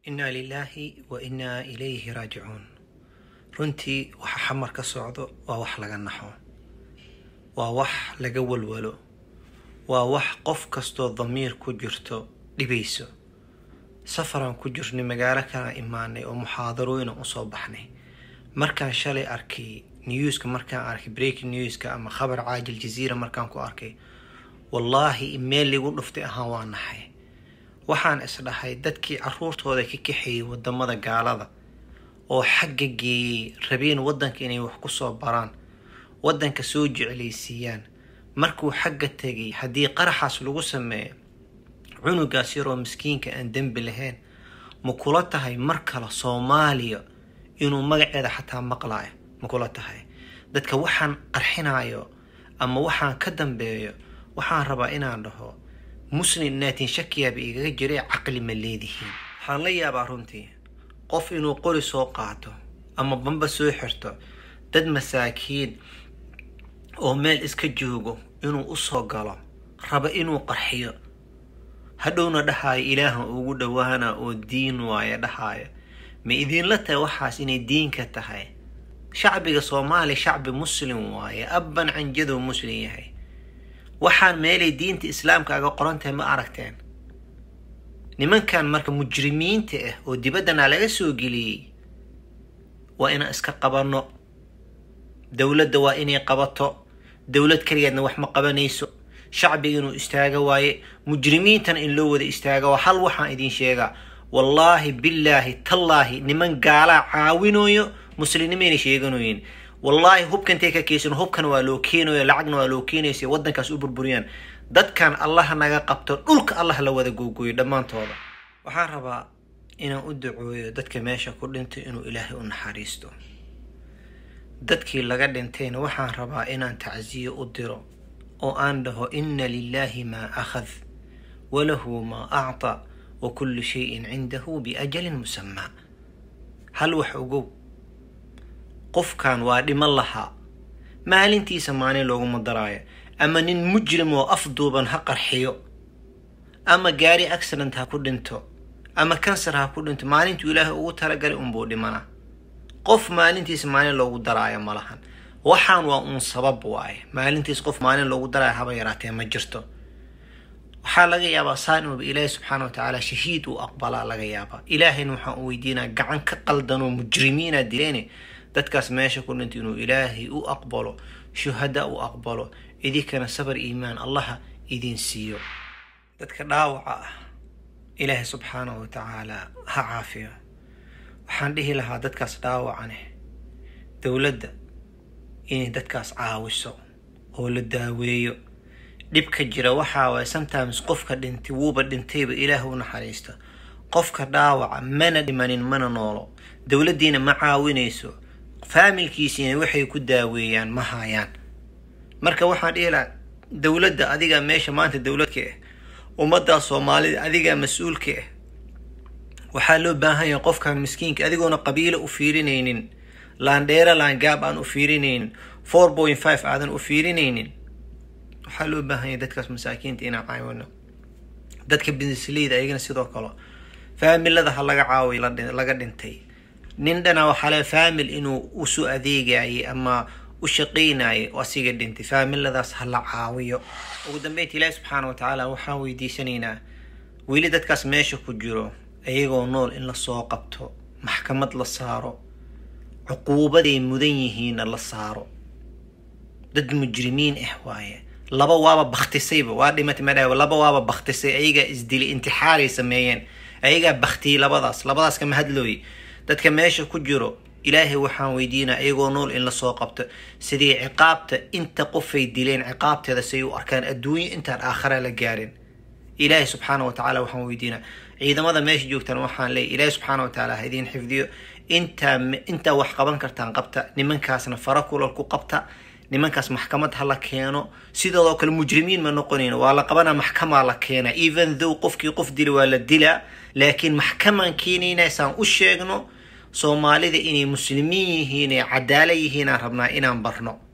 innaa lilaahi wa innaa ilayhi raajicuun runtii waxa xamar ka socdo waa wax laga naxo waa wax laga walwalo waa wax qof kastoo damiir ku jirto dhibayso safaraan ku jirnay magaalo kana imaanay oo muxaadarooyina usoo baxnay markaan shalay arkay newska markaan arkay breaking newska ama khabar caajil jaziira markaan ku arkay wallaahi meel ligu dhuftay ahaan waa naxay waxaan isdhahay dadkii caruurtooda ka kaxeeyey wadamada gaalada oo xagga geeyey rabeen wadanka inay wax kusoo baraan wadanka soo jeclaysiiyaan markuu xagga tegay haddii qaraxaas lagu sameeyo cunugaas yaroo miskiinka aan dembi lahayn ma kula tahay mar kale soomaaliya inuu magaceeda xataa maqlaayo ma kula tahay dadka waxaan qarxinayo ama waxaan ka dambeeyo waxaan rabaa inaan dhaho muslim naatin shakiyaaba igaga jiray caqli ma leedihiin waxaan la yaabaa runtii qof inuu qori soo qaato ama bamba soo xirto dad masaakiin oo meel iska joogo inuu usoo galo raba inuu qarxiyo hadhowna dhahaayo ilaahan ugu dhowaana oo diin waayo dhahaayo ma idiinla tahay waxaas inay diinka tahay shacbiga soomaaliya shacbi muslim waaye abban canjaduu muslim yahay waxaan meelay diinta islaamka aga qoran tahay ma aragteen nimankan marka mujrimiinta ah oo dibaddana laga soo geliyey waa inaan iska qabanno dowladda waa inay qabato dowlad keligeedna wax ma qabanayso shacbiga inuu istaaga waaye mujrimiintana in loo wada istaaga waa hal waxaan idiin sheegaa wallaahi billaahi tallaahi niman gaalaa caawinayo muslimnimayna sheeganoyin wallaahi hubka intay ka keysan hubkana waa loo keenayo lacagna waa loo keenaysa waddankaas u burburiyaan dadkan allah naga qabto dhulka allah la wada googooyo dhammaantooda waxaan rabaa inaan u ducooyo dadka meesha ku dhintay inuu ilaahay u naxariisto dadkii laga dhintayna waxaan rabaa inaan tacsiyo u diro oo aan dhaho inna lilaahi maa akhad walahu maa acta wa kullu shayin cindahu biajalin musamaa hal wax ogow qofkan waa dhiman lahaa maalintiisa maalin looguma daraayo ama nin mujrim oo afduuban ha qarxiyo ama gaari accident ha ku dhinto ama kansar ha ku dhinto maalintuu ilaahay ugu talagalay unbuu dhimana qof maalintiisa maalin loogu daraayo ma lahan waxaan waa uun sabab waaye maalintiis qof maalin loogu daraayo haba yaraatee ma jirto waxaa laga yaabaa saan inuuba ilaahay subxaana wa tacaala shahiid uu aqbalaa laga yaabaa ilaahayna waxaan u weydiinaa gacan ka qaldanoo mujrimiina dileene dadkaas meesha ku dhintay inuu ilaahay u aqbalo shuhada u aqbalo idinkana sabar iimaan allaha idin siiyo dadka dhaawaca ah ilaahay subxaanahu wa tacaala ha caafiyo waxaan dhihi lahaa dadkaas dhaawacane dowladda inay dadkaas caawiso oo la daaweeyo dhibka jira waxaa waay sometimes qofka dhintay wuuba dhintayba ilaah u naxariista qofka dhaawaca mana dhimanin mana noolo dowladdiina ma caawinayso faamilkiisiina waxay ku daaweeyaan ma haayaan marka waxaan dhihi lahaa dowladda adigaa meesha maanta dowladka ah ummaddaa soomaalida adigaa mas-uulka ah waxaa loo baahan yahay qofkan miskiinka adigoona qabiilo u fiirinaynin laandheera laangaab aan u fiirinaynin four point five aadan u fiirinaynin waxaa loo baahan yahay dadkaas masaakiinta inaan caawino dadka binisleyda ayagana sidoo kale faamilada ha laga caawiyo laga dhintay nin dhana waxaa le faamil inuu usoo adeegayay ama u shaqaynayay oo asiga dhintay faamiladaas ha la caawiyo ugu dambeynta ilaahi subxaana wa tacaala waxaan weydiisanaynaa weli dadkaas meesha ku jiro ayagoo nool in lasoo qabto maxkamad la saaro cuquubaday mudan yihiinna la saaro dad mujrimiin ah waaye laba waaba baktisayba waa dhimatay madha laba waaba baktisay ayagaa isdilay intixaaray sameeyeen ayagaa baktiyey labadaas labadaas kama hadlooye dadka meesha ku jiro ilaahay waxaan weydiinaa iyagoo nool in lasoo qabto sidii ciqaabta inta qofay dileen ciqaabteeda siay u arkaan adduunyo intaan aakhara la gaarin ilaahay subxaana wa tacala waxaan weydiinaa ciidamada meesha joogtaan waxaan leeyay ilaahay subxaana wa tacaala ha idiin xifdiyo intaa intaa wax qaban kartaan qabta nimankaasna fara kulal ku qabta nimankaas maxkamad ha la keeno sidoodoo kale mujrimiin ma noqonayn waa la qabanaa maxkamaa la keena even though qofkii qof dila waa la dilaa laakiin maxkamaan keenayna saan u sheegno soomaalida inay muslimiin yihiin ee cadaala yihiinaan rabnaa inaan barno